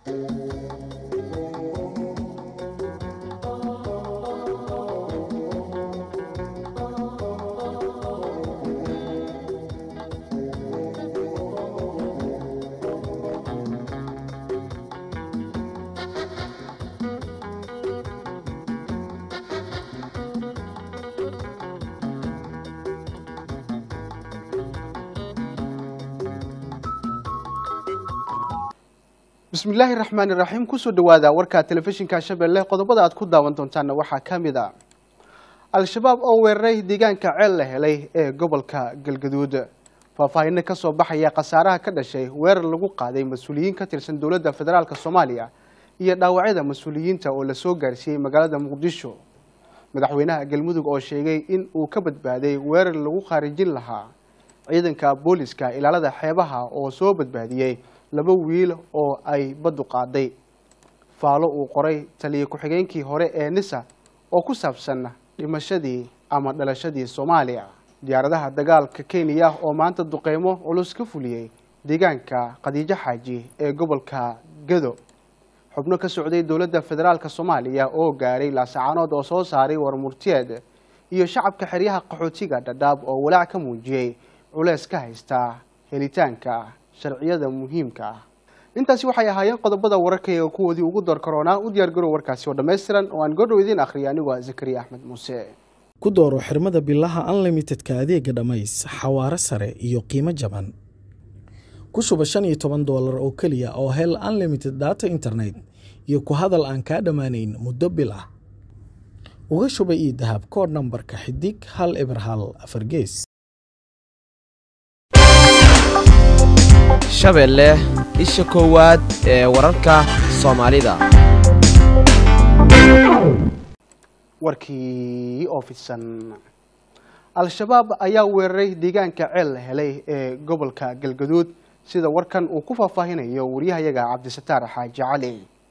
bismillaahi raxmaani raxiim kusoo dhawaada warka telefishinka shabeelle qodobada aad ku daawan doontaana waxaa ka mid a al-shabaab oo weeraray deegaanka ceel la helay ee gobolka galgaduud faahfaahino kasoo baxaya khasaaraha ka dhashay weerar lagu qaaday mas-uuliyiin ka tirsan dowladda federaalk soomaaliya iyo dhaawacyada mas-uuliyiinta oo lasoo gaarsiiyey magaalada muqdisho madaxweynaha galmudug oo sheegay in uu ka badbaaday weerar lagu khaarijin lahaa ciidanka booliska ilaalada xeebaha oo soo badbaadiyey laba wiil oo ay baddu qaaday faalo uu qoray taliya ku-xigeenkii hore ee nisa oo ku saabsan dhimashadii ama dhalashadii soomaaliya diyaaradaha dagaalka kenya oo maanta duqeymo culus ka fuliyey deegaanka khadiijo xaaji ee gobolka gado xubno ka socday dowladda federaalk soomaaliya oo gaaray laasacaanood oo soo saaray warmurtiyeed iyo shacabka xeryaha qaxootiga dhadhaab oo walaac ka muujiyey culeys ka haysta helitaanka sharciyada muhiimka ah intaasi waxay ahaayeen qodobada wararkayga kuwoodii ugu door karoonaa u diyaar garow warkaasi oo dhammaystiran oo aan godhow idiin akhriya anigoo ah zakariya axmed muuse ku dooro xirmada bilaha unlimitedka adeega dhammays xawaaro sare iyo qiimo jaban ku shuba shan iyo toban doolar oo keliya oo hel unlimited data internet iyo ku hadal aan kaa dhammaanayn muddo bil ah uga shuba io dahab koodh nambarka xidig hal eber hal afar gees shabeelle isha koowaad ee wararka soomaalida warkii oo fidsan al-shabaab ayaa weeraray deegaanka ceel la helay ee gobolka galgaduud sida warkan uu ku faahfaahinayo waryahayaga cabdisataar xaaji cali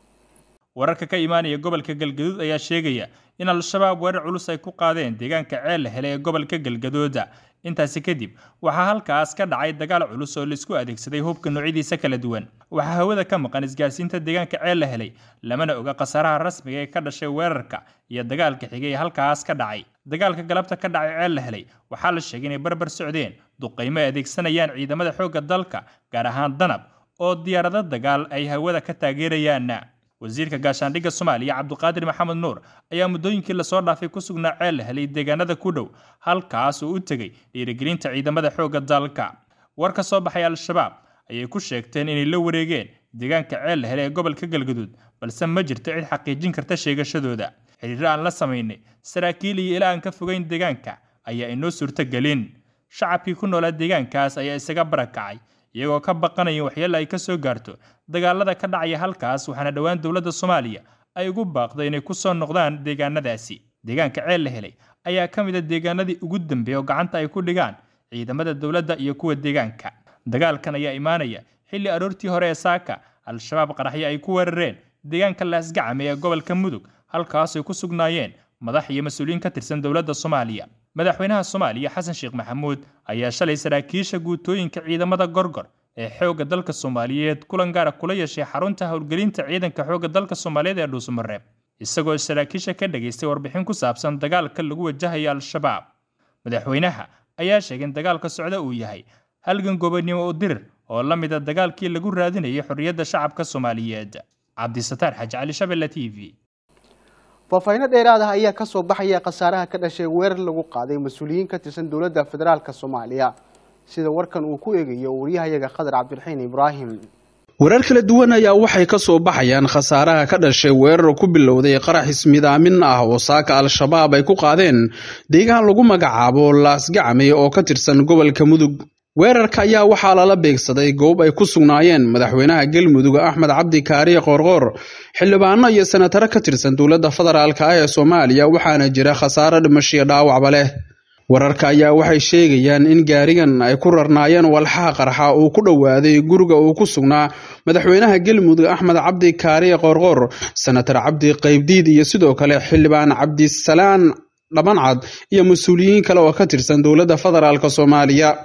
wararka ka imaanaya gobolka galgaduud ayaa sheegaya in al-shabaab weerar culus ay ku qaadeen deegaanka ceel la helay ee gobolka galgaduuda intaasi kadib waxaa halkaas ka dhacay dagaal culus oo laisku adeegsaday hubka noocyadiisa kala duwan waxaa hawada ka maqan isgaarsiinta deegaanka ceel la helay lamana oga khasaaraha rasmiga ee ka dhashay weerarka iyo dagaalka xigay ee halkaas ka dhacay dagaalka galabta ka dhacay ceel la helay waxaa la sheegay inay barbar socdeen duqaymo ay adeegsanayaan ciidamada xoogga dalka gaar ahaan danab oo diyaarado dagaal ay hawada ka taageerayaan wasiirka gaashaandhigga soomaaliya cabduqaadir maxamed nuur ayaa muddooyinkii lasoo dhaafay ku sugnaa ceel la helay deegaanada ku dhow halkaas uu u tegey dhiirigelinta ciidamada xoogga dalka war ka soo baxay al-shabaab ayay ku sheegteen inay la wareegeen deegaanka ceel la helay ee gobolka galgaduud balse ma jirto cid xaqiijin karta sheegashadooda xiriiro aan la samaynay saraakiil iyo ilaa aan ka fogeyn deegaanka ayaa inoo suurtogelin shacabkii ku noolaa deegaankaas ayaa isaga barakacay iyagoo ka baqanaya waxyeelo ay ka soo gaarto dagaalada ka dhacaya halkaas waxaana dhowaan dowladda soomaaliya ay ugu baaqday inay ku soo noqdaan deegaanadaasi deegaanka ceel la helay ayaa ka mid a deegaanadii ugu dambeeya oo gacanta ay ku dhigaan ciidamada dowladda iyo kuwa deegaanka dagaalkan ayaa imaanaya xilli aroortii hore ee saaka al-shabaab qaraxyo ay ku weerareen deegaanka laasgacame ee gobolka mudug halkaas ay ku sugnaayeen madax iyo mas-uuliyiin ka tirsan dowladda soomaaliya madaxweynaha soomaaliya xasan sheekh maxamuud ayaa shalay saraakiisha guutooyinka ciidamada gorgor ee xoogga dalka soomaaliyeed kulan gaara kula yeeshay xarunta howlgelinta ciidanka xoogga dalka soomaaliyeed ee dhuusamareeb isagoo saraakiisha ka dhageystay warbixin ku saabsan dagaalka lagu wajahayo al-shabaab madaxweynaha ayaa sheegay in dagaalka socda uu yahay halgan gobonimo u dirir oo la mida dagaalkii lagu raadinayay xorriyadda shacabka soomaaliyeed cabdisataar xaaji cali shabelle t v faahfaahino dheeraad ah ayaa kasoo baxaya khasaaraha ka dhashay weerar lagu qaaday mas-uuliyiin ka tirsan dowladda federaalk soomaaliya sida warkan uu ku eegayo waryahayaga khadar cabdiraxiin ibraahim warar kala duwan ayaa waxay ka soo baxayaan khasaaraha ka dhashay weerar ku bilowday qarax ismidaamin ah oo saaka al-shabaab ay ku qaadeen deegaan lagu magacaabo laasgacmay oo ka tirsan gobolka mudug weerarka ayaa waxaa lala beegsaday goob ay ku sugnaayeen madaxweynaha galmudug axmed cabdi kaariye qoorqoor xildhibaano iyo senataro ka tirsan dowladda federaalk ah ee soomaaliya waxaana jira khasaaro dhimashiyo dhaawacba leh wararka ayaa waxay sheegayaan in gaarigan ay ku rarnaayeen walxaha qarxa uu ku dhowaaday guriga uu ku sugnaa madaxweynaha galmudug axmed cabdi kaariye qoorqoor senatar cabdi qaybdiid iyo sidoo kale xildhibaan cabdisalaan dhabancad iyo mas-uuliyiin kale oo ka tirsan dowladda federaalk soomaaliya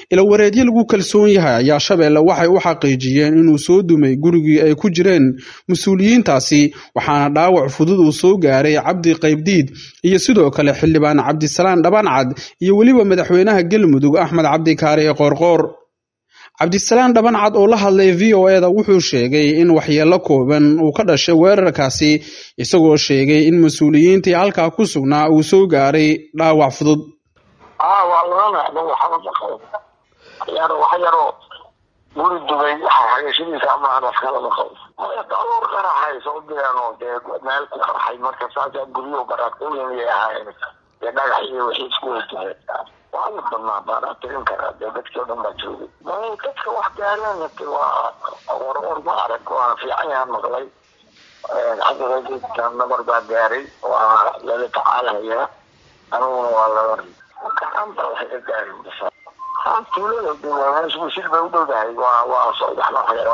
ilawareedyo lagu kalsoon yahay ayaa shabeelle waxay u xaqiijiyeen inuu soo dumay gurigii ay ku jireen mas-uuliyiintaasi waxaana dhaawac fudud uu soo gaaray cabdi qaybdiid iyo sidoo kale xildhibaan cabdisalaan dhabancad iyo weliba madaxweynaha galmudug axmed cabdi kaariye qoorqoor cabdisalaan dhabancad oo la hadlay v o eda wuxuu sheegay in waxyeello kooban uu ka dhashay weerarkaasi isagoo sheegay in mas-uuliyiintii halkaa ku sugnaa uu soo gaaray dhaawac fudud waa laga leexdo waxba maqabo yaro wax yaroo guri dubay xagashadiisa ama aan wax kala maqabo daruur qaraxay soo direen oo dee meel ku qarxay marka saasaa guryo baraaqooyin yay ahaayeen dee dhagax iyo wixii isku weydiiyeen waa la badnaa baanaa tirin karaa dee dadkii o dhan baa joogay dadka wax gaareen waa war war ma arag waa fiican yaha maqlay cabdiqadiidka nabar baa gaaray waa lala tacaalhayaa aniguna waa laga gacanta waxay ka gaarin tuulada meesha bay u dhowdahay waa waa saddex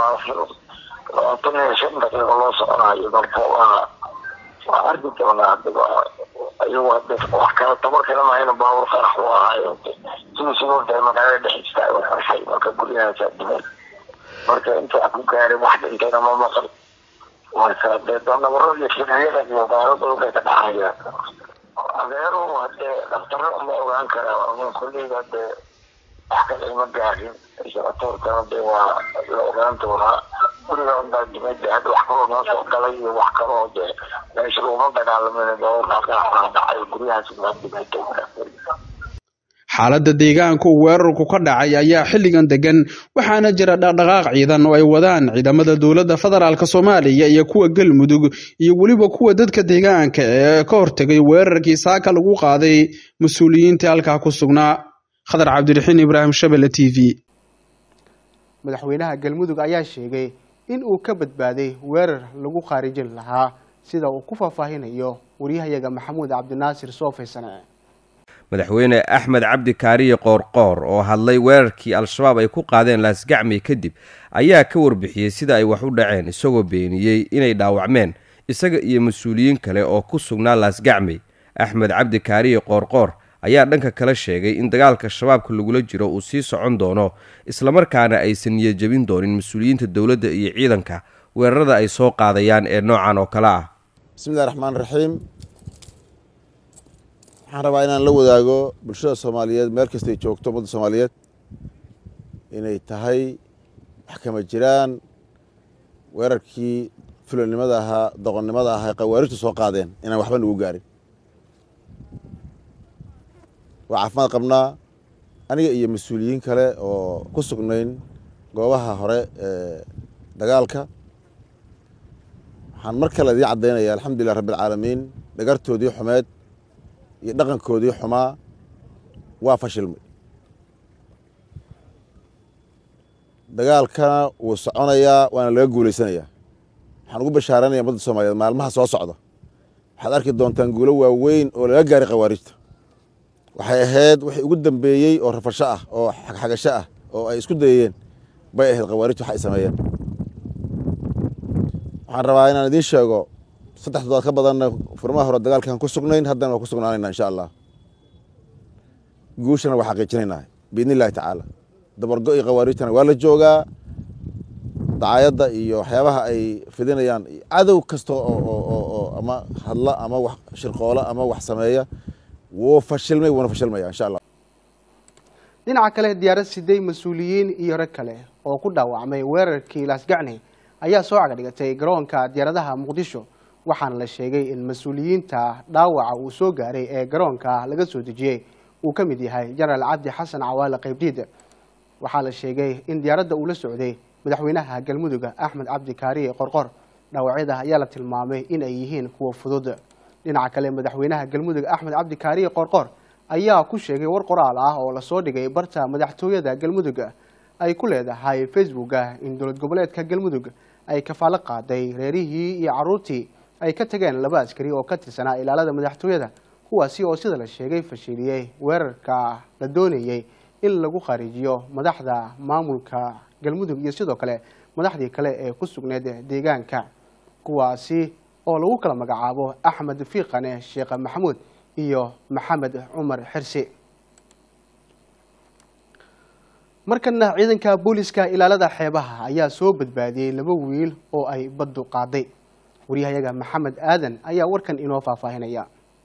labaatan iyo shan daqiiqo loo soconayo marka waa waa arki doonaa ayagu hade wax kale tabar kale mahayna baabur qarax u ahaayo sidii sidoo dee magaalada dhexdiista ay qarxay marka guryahaasa dhimay marka intaa ku gaaray wax dhintayna ma maqal marka dee nabaro iyo firiyada iyo baaladooda bay ka dhacayaan adeeru hadee dhaktaro ma ogaan karaa ama kolleyga dee wax kale ima gaarin isabatoorkana dee waa la ogaan doonaa guriga unbaa dimay dee hadda wax kaloo noo soo galay iyo wax kaloo dee meesha laguma dagaalamin dooaqaa dhacay guryahaas baa dimay xaaladda deegaanka uu weerarku ka dhacay ayaa xilligan degan waxaana jira dhaqdhaqaaq ciidan oo ay wadaan ciidamada dowladda federaalk soomaaliya iyo kuwa galmudug iyo weliba kuwa dadka deegaanka ee ka hortegay weerarkii saaka lagu qaaday mas-uuliyiintii halkaa ku sugnaa khadar cabdiraxiin ibraahim shabele t v madaxweynaha galmudug ayaa sheegay in uu ka badbaaday weerar lagu khaarijin lahaa sida uu ku faahfaahinayo waryahayaga maxamuud cabdinaasir soofeysane madaxweyne axmed cabdi kaariye qoorqoor oo hadlay weerarkii al-shabaab ay ku qaadeen laasgacmi kadib ayaa ka warbixiyey sida ay wax u dhaceen isagoo beeniyey inay dhaawacmeen isaga iyo mas-uuliyiin kale oo ku sugnaa laasgacmi axmed cabdi kaariye qoorqoor ayaa dhanka kale sheegay in dagaalka shabaabka lagula jiro uu sii socon doono islamarkaana aysan niyajabin doonin mas-uuliyiinta dowladda iyo ciidanka weerarada ay soo qaadayaan ee noocan oo kale ah bismillahi raxmaan raxiim waxaan rabaa inaan la wadaago bulshada soomaaliyeed meel kastay joogto ummadda soomaaliyeed inay tahay wax kama jiraan weerarkii fulanimada ahaa doqonnimada ahaa qawaarijtu soo qaadeen inaan waxba nagu gaarin waa caafimaad qabnaa aniga iyo mas-uuliyiin kale oo ku sugnayn goobaha hore ee dagaalka waxaan mar kale idiin caddaynaya alxamdulilah rabbialcaalamiin dhagartoodii xumeed iyo dhaqankoodii xumaa waa fashilmay dagaalkana wuu soconayaa waana laga guulaysanayaa waxaan ugu bashaaranaya ummadda soomaaliyeed maalmaha soo socda waxaad arki doontaan guulo waaweyn oo laga gaaray khawaarijta waxay ahayd wixii ugu dambeeyey oo rafasho ah oo xagxagasho ah oo ay isku dayeen bay ahayd khawaarijta wax ay sameeyeen waxaan rabaa inaan idiin sheego saddex toddobaad ka badanna furmaha hore dagaalkaan ku sugnayn haddana waa ku sugnaanayna insha allah guushana waa xaqiijinaynaa biidni illahi tacaala dabargo iyo khawaarijtana waa la joogaa dacaayadda iyo waxyaabaha ay fidinayaan cadow kasta oo ama hadla ama wax shirqoola ama wax sameeya wuu fashilmay wuuna fashilmaya insha allah dhinaca kale diyaarad siday mas-uuliyiin iyo rag kale oo ku dhaawacmay weerarkii laasgacni ayaa soo cagadhigatay garoonka diyaaradaha muqdisho waxaana la sheegay in mas-uuliyiinta dhaawaca uu soo gaaray ee garoonka laga soo dejiyey uu ka mid yahay jenaraal cabdi xasan cawaale qaybdiid waxaa la sheegay in diyaaradda uu la socday madaxweynaha galmudug axmed cabdi kaariye qorqor dhaawacyada ayaa la tilmaamay in ay yihiin kuwa fudud dhinaca kale madaxweynaha galmudug axmed cabdi kaariye qorqor ayaa ku sheegay war qoraal ah oo lasoo dhigay barta madaxtooyada galmudug ay ku leedahay facebooka in dowlad goboleedka galmudug ay kafaalo qaaday reerihii iyo caruurtii ay ka tageen laba askari oo ka tirsanaa ilaalada madaxtooyada kuwaasi oo sida la sheegay fashiliyey weerarka la doonayey in lagu khariijiyo madaxda maamulka galmudug iyo sidoo kale madaxdii kale ee ku sugneyd deegaanka kuwaasi oo lagu kala magacaabo axmed fiiqane sheekh maxamuud iyo maxamed cumar xirsi markana ciidanka booliska ilaalada xeebaha ayaa soo badbaadiyey laba wiil oo ay baddu qaaday waryahayaga maxamed aadan ayaa warkan inoo faahfaahinaya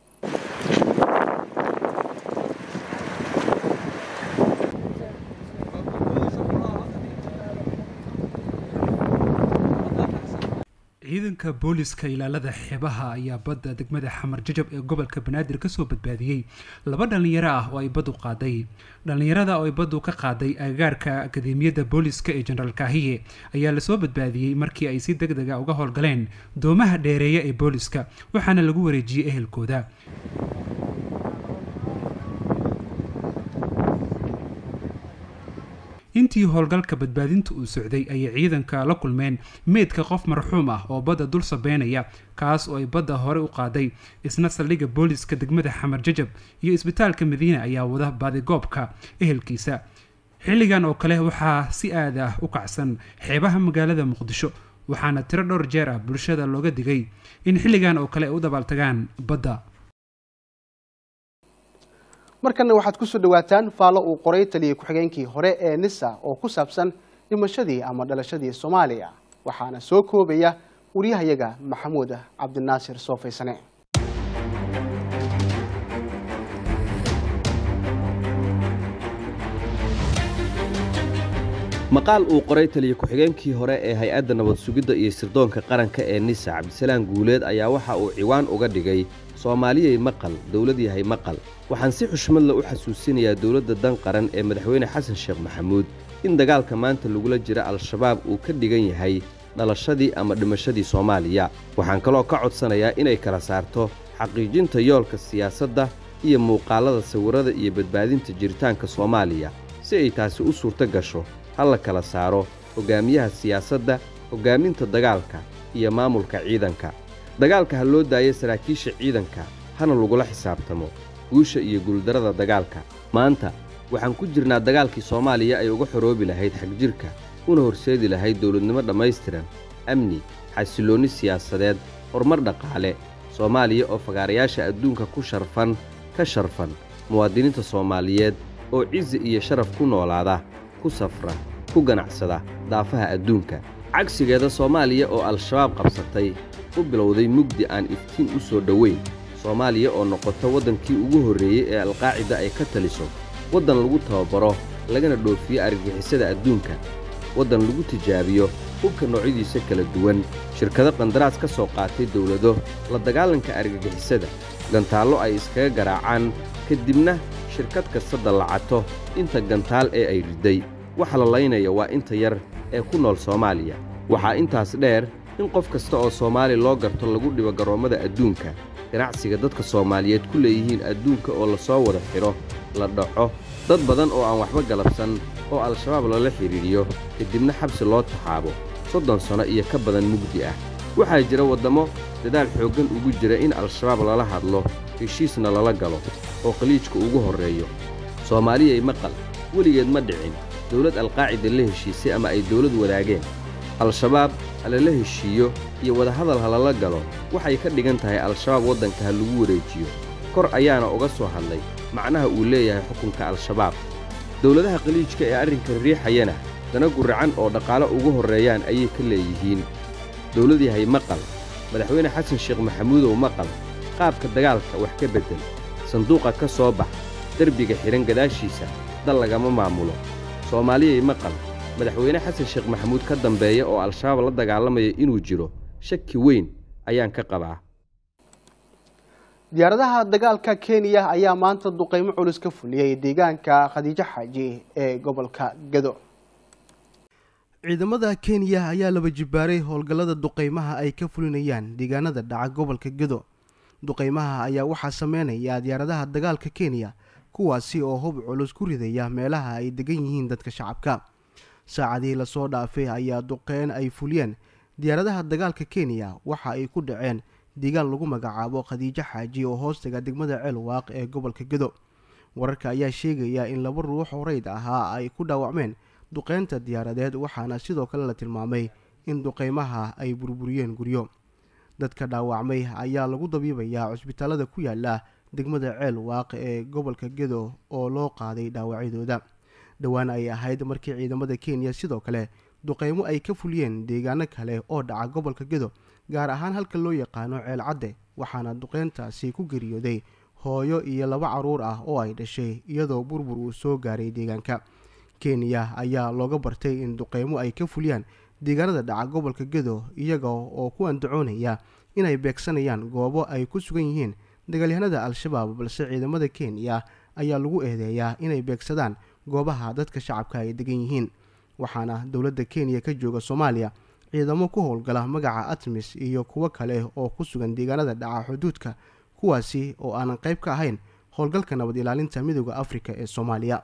ciidanka booliska ilaalada xeebaha ayaa badda degmada xamar jajab ee gobolka banaadir kasoo badbaadiyey laba dhallinyaro ah oo ay baddu qaaday dhallinyarada oo ay baddu ka qaaday agagaarka akademiyadda booliska ee jenaraal kaahiye ayaa lasoo badbaadiyey markii ay si deg dega uga howlgaleen doomaha dheereeya ee booliska waxaana lagu wareejiyey ehelkooda intii howlgalka badbaadinta uu socday ayay ciidanka la kulmeen meydka qof marxuum ah oo badda dul sabeynaya kaas oo ay badda hore u qaaday isna saldhigga booliska degmada xamar jajab iyo isbitaalka madiina ayaa wada baadigoobka ehelkiisa xilligan oo kale waxaa si aad ah u kacsan xeebaha magaalada muqdisho waxaana tiro dhowr jeer ah bulshada looga digay in xilligan oo kale ay u dabaaltagaan badda markana waxaad kusoo dhawaataan faallo uu qoray taliyay ku-xigeenkii hore ee nisa oo ku saabsan dhimashadii ama dhalashadii soomaaliya waxaana soo koobaya waryahayaga maxamuud cabdinaasir soofaysane maqaal uu qoray taliya ku-xigeenkii hore ee hay-adda nabad sugidda iyo sirdoonka qaranka ee nisa cabdisalaan guuleed ayaa waxa uu ciwaan uga dhigay soomaaliyay maqal dowlad yahay maqal waxaan si xushmadla u xasuusinayaa dowladda dan qaran ee madaxweyne xasan sheekh maxamuud in dagaalka maanta lagula jira al-shabaab uu ka dhigan yahay dhalashadii ama dhimashadii soomaaliya waxaan kaloo ka codsanayaa inay kala saarto xaqiijinta yoolka siyaasadda iyo muuqaallada sawirrada iyo badbaadinta jiritaanka soomaaliya si ay taasi u suurto gasho ha la kala saaro hoggaamiyaha siyaasadda hoggaaminta dagaalka iyo maamulka ciidanka dagaalka ha loo daayo saraakiisha ciidanka hana lagula xisaabtamo guusha iyo guuldarrada dagaalka maanta waxaan ku jirnaa dagaalkii soomaaliya ay uga xoroobi lahayd xagjirka una horseedi lahayd dawladnimo dhammaystiran amni xasilloonni siyaasadeed horumar dhaqaale soomaaliya oo fagaarayaasha adduunka ku sharfan ka sharfan muwaadiniinta soomaaliyeed oo cizi iyo sharaf ku noolaada ku safra ku ganacsada daafaha adduunka cagsigeeda soomaaliya oo al-shabaab qabsatay u bilowday mugdi aan iftiin u soo dhoweyn soomaaliya oo noqota waddankii ugu horreeyey ee alqaacida ay ka taliso waddan lagu tababaro lagana dhoofiyo argagixisada adduunka waddan lagu tijaabiyo hubka noocyadiisa kala duwan shirkado qandaraas ka soo qaatay dawlado la dagaalanka argagixisada gantaallo ay iskaga garaacaan ka dibna shirkad kasta dallacato inta gantaal ee ay riday waxa la laynaya waa inta yar ee ku nool soomaaliya waxaa intaas dheer in qof kasta oo soomaali loo garto lagu dhibo garoommada adduunka ganacsiga dadka soomaaliyeed ku leeyihiin adduunka oo la soo wada xidho la dhaco dad badan oo aan waxba galabsan oo al-shabaab lala xidhiidhiyo kadibna xabsi loo taxaabo soddon sanno iyo ka badan mugdi ah waxaa jira waddammo dadaal xooggan ugu jira in al-shabaab lala hadlo heshiisna lala galo oo khaliijka ugu horreeyo soomaaliyay maqal weligeed ma dhicin dawlad alqaacida la heshiisay ama ay dawlad wadaageen al-shabaab halala heshiiyo iyo wadahadal ha lala galo waxay ka dhigan tahay al-shabaab waddanka ha lagu wareejiyo kor ayaana uga soo hadlay macnaha uu leeyahay xukunka al-shabaab dawladaha khaliijka ee arrinkan riixayana dana guracan oo dhaqaale ugu horreeyaan ayay ka leeyihiin dawlad yahay maqal madaxweyne xasan sheekh maxamuudow maqal qaabka dagaalka wax ka beddel sanduuqa ka soo bax derbiga xidhan gadaashiisa dal lagama maamulo soomaaliyay maqal madaxweyne xasan sheekh maxamuud ka dambeeya oo al-shabaab la dagaalamaya inuu jiro shaki weyn ayaan ka qabaa diyaaradaha dagaalka kenya ayaa maanta duqeymo culus ka fuliyey deegaanka khadiijo xaaji ee gobolka gado ciidamada kenya ayaa laba jibaaray howlgallada duqeymaha ay ka fulinayaan deegaanada dhaca gobolka gado duqeymaha ayaa waxaa sameynaya diyaaradaha dagaalka kenya kuwaasi oo hub culus ku ridaya meelaha ay degan yihiin dadka shacabka saacadii lasoo dhaafay ayaa duqeyn ay fuliyeen diyaaradaha dagaalka kenya waxa ay ku dhaceen deegaan lagu magacaabo khadiijo xaaji oo hoostaga degmada ceelwaaq ee gobolka gado wararka ayaa sheegaya in laba ruux oo reyd ahaa ay ku dhaawacmeen duqeynta diyaaradeed waxaana sidoo kale la tilmaamay in duqeymaha ay burburiyeen guryo dadka dhaawacmay ayaa lagu dabiibayaa cusbitaalada ku yaala degmada ceel waaq ee gobolka gedo oo loo qaaday dhaawacyadooda dhowaan ay ahayd markii ciidamada kenya sidoo kale duqeymo ay ka fuliyeen deegaano kale oo dhaca gobolka gedo gaar ahaan halka loo yaqaano ceel cadde waxaana duqeyntaasi ku geeriyooday hooyo iyo laba caruur ah oo ay dhashay iyadoo burbur uu soo gaaray deegaanka kenya ayaa looga bartay in duqeymo ay ka fuliyaan deegaanada dhaca gobolka gedo iyaga oo ku andacoonaya inay beegsanayaan goobo ay ku sugan yihiin dagaalyahanada al-shabaab balse ciidamada kenya ayaa lagu eedeeyaa inay beegsadaan goobaha dadka shacabka ay degan yihiin waxaana dowladda kenya ka jooga soomaaliya ciidamo ku howlgala magaca atmis iyo kuwo kale oo ku sugan deegaanada dhaca xuduudka kuwaasi oo aanan qayb ka ahayn howlgalka nabad ilaalinta midooda afrika ee soomaaliya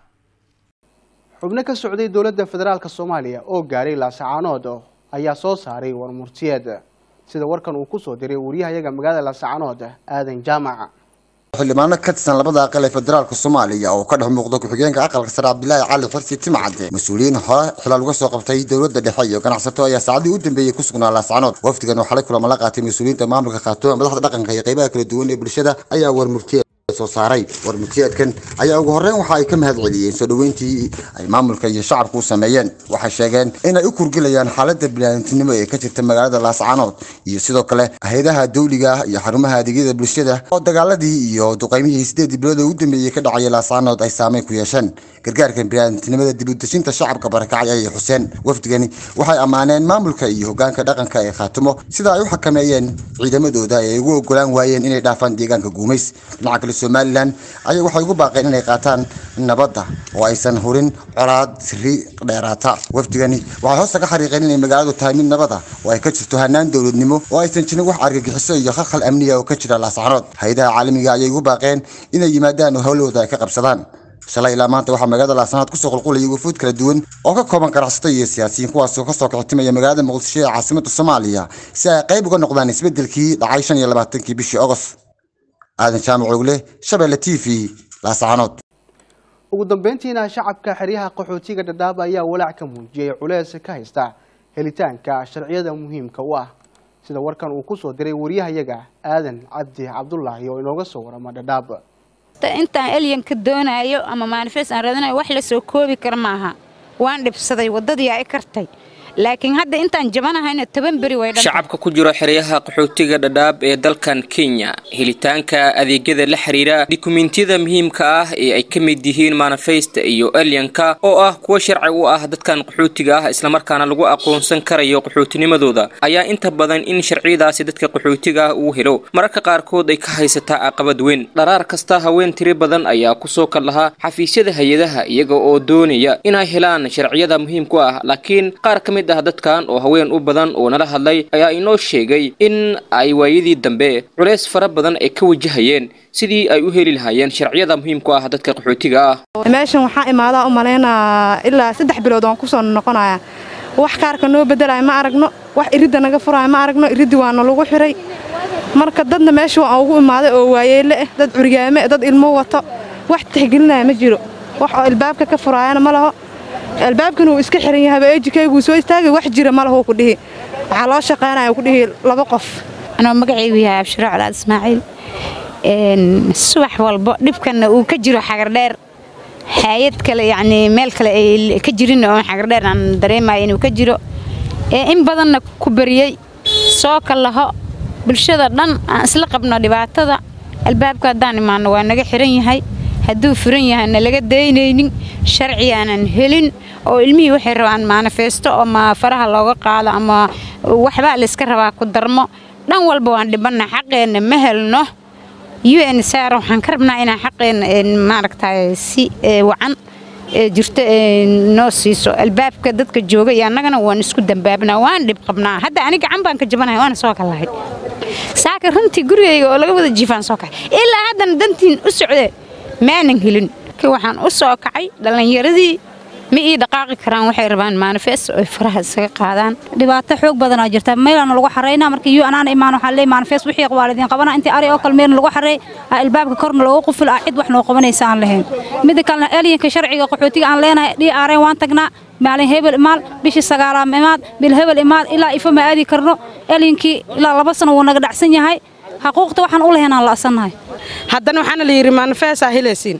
xubno ka socday dowladda federaalk soomaaliya oo gaaray laasacaanood ayaa soo saaray warmurtiyeed sida warkan uu kusoo diray wariyahayaga magaalada laasacaanood aadan jaamac xildhibaano ka tirsan labada aqal ee federaalka soomaaliya oo ka dhex muuqda ku-xigeenka aqalka sare cabdilaahi cali xirsi timcadde mas-uuliyiin hore xilaal uga soo qabtay dowladda dhexe iyo ganacsato ayaa saacadii u dambeeyey ku sugnaa laascanood wafdigan oo xalay kulama la qaatay mas-uuliyiinta maamulka khaatooda madaxda dhaqanka iyo qaybaha kala duwan ee bulshada ayaa warmurtiye soo saaray warmurtiyeedkan ayaa ugu horreyn waxa ay ka mahad celiyeen soo dhoweyntii ay maamulka iyo shacabku u sameeyeen waxay sheegeen inay u kurgelayaan xaaladda biniaadantinimo ee ka jirta magaalada laascaanood iyo sidoo kale hay-adaha dawliga ah iyo xarumaha adeegyada bulshada oo dagaaladii iyo duqeymihii sideedii bilood ee u dambeeyey ka dhacaya laascaanood ay saameyn ku yeesheen gargaarkan biniaadantinimada dib u dejinta shacabka barakacay ayay xuseen wafdigani waxay ammaaneen maamulka iyo hogaanka dhaqanka ee khaatimo sida ay u xakameeyeen ciidamadooda ee ay ugu ogolaan waayeen inay dhaafaan deegaanka guumays dhinaca kale somalilan ayaa waxay ugu baaqeen inay qaataan nabadda oo aysan hurin colaad siri dheeraata wafdigani waxay hoosta ka xariiqeen inay magaaladu tahay mid nabada oo ay ka jirto hanaan dowladnimo oo aysan jirin wax argagixiso iyo khalkhal amniga oo ka jira laascaanood hay-adaha caalamiga ayay ugu baaqeen inay yimaadaan oo howlahooda ay ka qabsadaan shalay ilaa maanta waxaa magaalada laascaanood kusoo qulqulayay wufuud kala duwan oo ka kooban ganacsato iyo siyaasiyiin kuwaasoo kasoo kicitimaya magaalada muqdisho ee caasimada soomaaliya si ay qayb uga noqdaan isbedelkii dhacay shan iyo labaatankii bishii ogost aadan jaamac ogle shabeelle t v laascaanood ugu dambeyntiina shacabka xeryaha qaxootiga dhadhaab ayaa walaac ka muujiyey culeys ka haysta helitaanka sharciyada muhiimka u ah sida warkan uu kusoo diray wariyahayaga aadan cabdi cabdulaahi oo inooga soo warama dhadhaab intaan elyanka doonayo ama manifest aan raadinayo wax la soo koobi kara maaha waan dhibsaday waddadii ay kartay laakiin hadda intaan jabanahayna toban beri way shacabka ku jiro xeryaha qaxootiga dhadhaab ee dalkan kenya helitaanka adeegyada la xiriira dukumentiyada muhiimka ah ee ay ka mid yihiin manifest iyo elyanka oo ah kuwa sharci u ah dadkan qaxootiga ah islamarkaana lagu aqoonsan karayo qaxootinimadooda ayaa inta badan in sharciyadaasi dadka qaxootiga ah uu helo mararka qaarkood ay ka haysataa caqabad weyn dharaar kasta haween tiri badan ayaa kusoo kal lahaa xafiisyada hay-adaha iyaga oo doonaya inay helaan sharciyada muhiimku ah laakiin qaar ka mid ah dadkan oo haween u badan oo nala hadlay ayaa inoo sheegay in ay waayadii dambe culeys fara badan ay ka wajahayeen sidii ay u heli lahaayeen sharciyada muhiimku ah dadka qaxootiga ah meeshan waxaa imaadaa u malaynaa ilaa saddex bilood waan kusoo noqonaya wax kaarka noo bedelaya ma aragno wax iridda naga furaya ma aragno iriddi waana lagu xiray marka dadna meesha waan ugu imaaday oo waayeelle ah dad curyaame dad ilmo wato wax tixgelinaya ma jiro wax oo ilbaabka ka furaayana ma laho albaabkan uu iska xiran yahay ejikayguu soo istaagay wax jira ma lahu ku dhihi waxaa loo shaqaynaya ku dhihi laba qof anoo magacaygu yahay abshiro colaad ismaaciil subax walbo dhibkanna uu ka jiro xagardheer hay-ad kale yacnii meel kale ay ka jirin oo xagardheer aan dareemayo inuu ka jiro ee in badanna ku bariyey soo kallaho bulshada dhan aan isla qabno dhibaatada albaabka haddaan imaanno waa naga xiran yahay hadduu furan yahayna laga daynaynin sharci aanan helin oo ilmihii waxay rabaan maanifeesto ama faraha looga qaado ama waxbaa layska rabaa ku darmo dhan walba waan dhibanna xaqeenna ma helno u n sar waxaan ka rabnaa inaan xaqeenna maaragtay si wacan jirto noo siiso albaabka dadka jooga iyo annagana waan isku dambaabnaa waan dhib qabnaa hadda ani gacan baan ka jabanahay waana soo kalahay saaka runtii gurigayga oo laga wada jiifaan soo kaxay ilaa haddana dantiin u socdee maanan helin waxaan u soo kacay dhallinyaradii ma ii dhaqaaqi karaan waxay rabaan manifest oo faraha isaga qaadaan dhibaato xoog badanaa jirta meelana lagu xaraynaa markii yu anaana imaan waxaa leey manifest wixii waalidiin qabana intii ari oo kale meelna lagu xareey albaabka korna loogu qufil ah cid wax noo qabanaysa aan lahayn midda kalena elyanka sharciga qaxootiga aan leenahay dhii aareen waan tagnaa maalin hebel imaal bishii sagaalaam imaad bil hebel imaad ilaa ifo ma aadi karno elyankii ilaa laba sano wuu naga dhacsan yahay xaquuqta waxaan u lahayn aan la'sannahay haddana waxaana la yidhi manifestaa helaysiin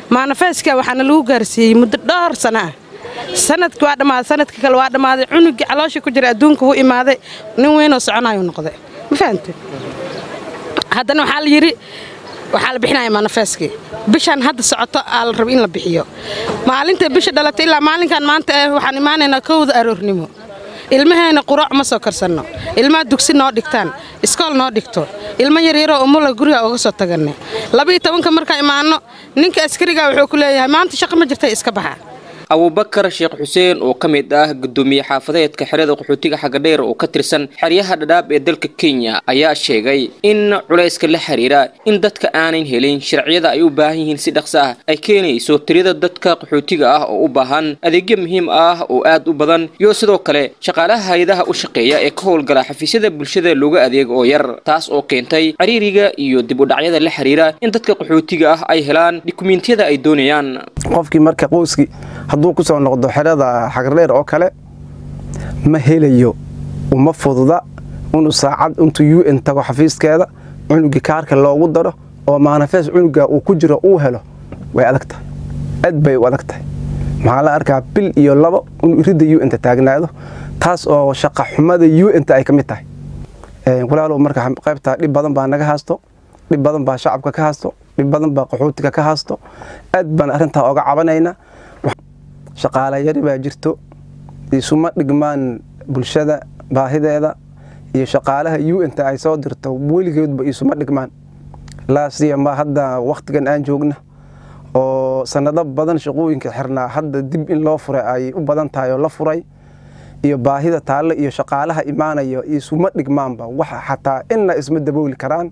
maanafeeska waxaana lagu gaarsiiyey muddo dhowr sana ah sanadki waa dhammaaday sanadka kale waa dhammaaday cunugii caloosha ku jira adduunka wuu imaaday nin weynoo soconayu noqday ma fahamte haddana waxaa la yidhi waxaa la bixinaya manifeeskii bishaan hadda socoto aa la raba in la bixiyo maalinta bisha dhalatay ilaa maalinkan maanta eh waxaan imaanaynaa kowda aroornimo ilmaheena quraac ma soo karsanno ilmaha dugsi noo dhigtaan iskool noo dhigto ilmo yaryaroo umula guriga uga soo taganne labaiyo tobanka markaa imaanno ninka askariga wuxuu ku leeyahay maanta shaqo ma jirta iska baxa abubakar sheekh xuseen oo ka mid ah gudoomiye xaafadeedka xerada qaxootiga xagadheer oo ka tirsan xeryaha dhadhaab ee dalka kenya ayaa sheegay in culayska la xiriira in dadka aanan helin sharciyada ay u baahan yihiin si dhaqso ah ay keenayso tirada dadka qaxootiga ah oo u baahan adeegyo muhiim ah oo aad u badan iyo sidoo kale shaqaalaha hay-adaha u shaqeeya ee ka howlgala xafiisyada bulshada looga adeego oo yar taas oo keentay cariiriga iyo dib u dhacyada la xiriira in dadka qaxootiga ah ay helaan dukumiintiyada ay doonayaan qofkii marka qoyskii hadduu ku soo noqdo xerada xagardheer oo kale ma helayo uma fududa inuu saacad intuu u n tago xafiiskeeda cunugii kaarka loogu daro oo maanafees cunuga uu ku jiro uu helo way adag tahay aad bay u adag tahay maxaa la arkaa bil iyo labo inuu iridda u nta taagnaado taas oo shaqa xumada u nta ay ka mid tahay walaalow marka qaybta dhib badan baa naga haasto dhib badan baa shacabka ka haasto dhib badan baa qaxootiga ka haasto aad baan arrintaa oga cabanaynaa shaqaale yari baa jirto isuma dhigmaan bulshada baahideeda iyo shaqaalaha u nta ay soo dirto weligeedba isuma dhigmaan laasiyama hadda wakhtigan aan joogna oo sanado badan shaqooyinka xirnaa hadda dib in loo furay ay u badan tahay oo la furay iyo baahida taalle iyo shaqaalaha imaanaya isuma dhigmaanba waxa xataa inna isma dabooli karaan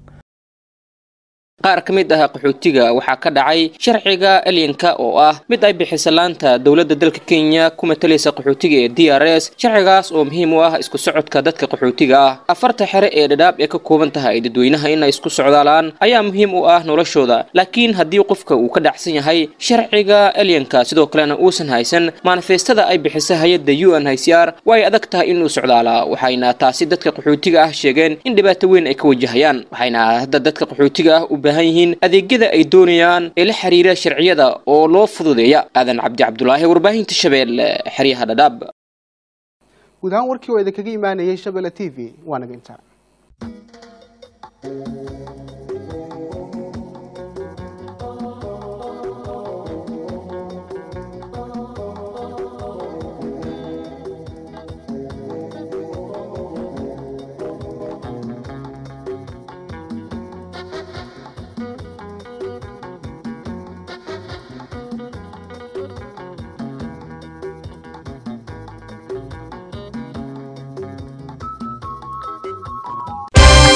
qaar ka mid ah qaxootiga waxaa ka dhacay sharciga elyanka oo ah mid ay bixisa laanta dowladda dalka kenya ku matalaysa qaxootiga ee d r s sharcigaas oo muhiim u ah isku socodka dadka qaxootiga ah afarta xere ee dhadhaab ee ka kooban tahay dadweynaha inay isku socdaalaan ayaa muhiim u ah noloshooda laakiin haddii qofka uu ka dhacsan yahay sharciga elyanka sidoo kalena uusan haysan manifestada ay bixisa hay-adda u n h c r waa ay adag tahay inuu socdaalaa waxayna taasi dadka qaxootiga ah sheegeen in dhibaato weyn ay ka wajahayaan waxayna hadda dadka qaxootiga ah u baahan yihiin adeegyada ay doonayaan ee la xiriira sharciyada oo loo fududeeya aadan cabdi cabdulaahi warbaahinta shabeelle xeryaha dhadhaab guud ahaan warkii oo idinkaga imaanayay shabeelle t v waa naga intaa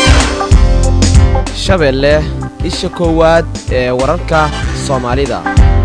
shabeelle isha koowaad ee wararka soomaalida